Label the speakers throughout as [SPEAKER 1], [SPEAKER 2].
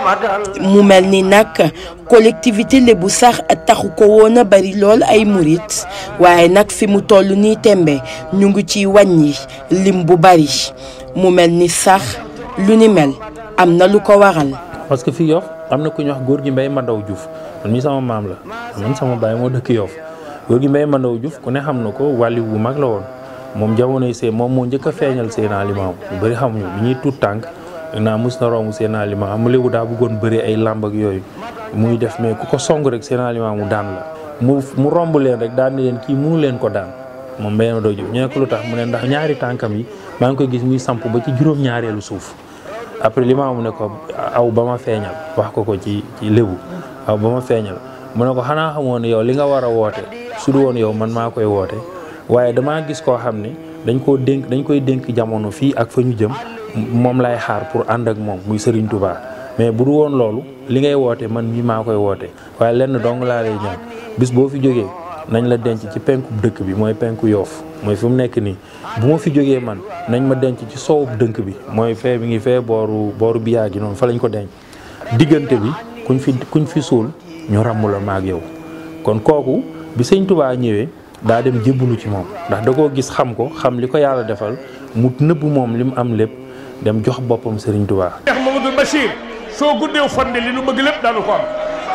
[SPEAKER 1] mu mel ni nag collectivité lébu sax taxu ko woon a bari lool ay murit waaye nag fi mu toll nii tembe ñu ngi ciy wàññi lim bu bari mu mel ni sax lu ni mel am na lu ko waral.
[SPEAKER 2] parce que fii Yoff am na ku ñuy wax góor gi Mbay Mandaw Diouf man mii sama maam la man sama baay moo dëkk Yoff góor gi Mbay Mandaw Diouf ku ne xam na ko wàlli bu mag la woon moom jamonoy see moom moo njëkk a feeñal Seydina Limaamu ñu bëri xamuñu bi ñuy tuut tànk naa mus na romb Seydina Limaamu mu léwu daa bëggoon bëri ay làmb ak yooyu muy def mais ku ko song rek Seydina Limaamu daan la mu mu romb leen rek daan ni leen kii mënu leen ko daan moom Mbay Mandaw Diouf ñu ne ko lu tax mu ne ndax ñaari tànkam yi maa ngi koy gis muy samp ba ci juróom-ñaareelu suuf après Limaamu ne ko aw ba ma feeñal wax ko ko ci ci lébu aw ba ma feeñal mu ne ko xanaa xamoon ne yow li nga war a woote su du woon yow man maa koy woote waaye damaa gis koo xam ne dañ koo dénk dañ koy dénk jamono fii ak fa ñu jëm moom lay xaar pour ànd ak moom muy Serigne Touba mais bu du woon loolu li ngay woote man mii maa koy woote waaye lenn dong laa lay ñaan bis boo fi jógee nañ la denc ci penku dëkk bi mooy penku yoof mooy fi mu nekk nii bu ma fi jógee man nañ ma denc ci soowub dënk bi mooy fee bi ngi fee booru booru biyaa gi noonu fa lañ ko denc diggante bi kuñ fi kuñ fi suul ñu ràmm la maag yow kon kooku bi sëñ Touba ñëwee daa dem jébbalu ci moom ndax da koo gis xam ko xam li ko yàlla defal mu nëbb moom li mu am lépp dem jox boppam Serigne Touba.
[SPEAKER 3] Cheikh Mamadou Bachir soo guddeew fande li nu bëgg lépp daanu ko am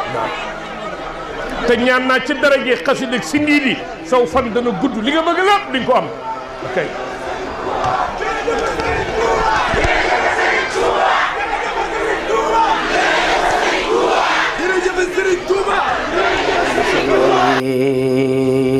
[SPEAKER 3] te ñaan naa ci daraje xasida si ngii di saw fan dana gudd li nga bëgg lépp di nga ko am ok.
[SPEAKER 4] jërëjëf Serigne Touba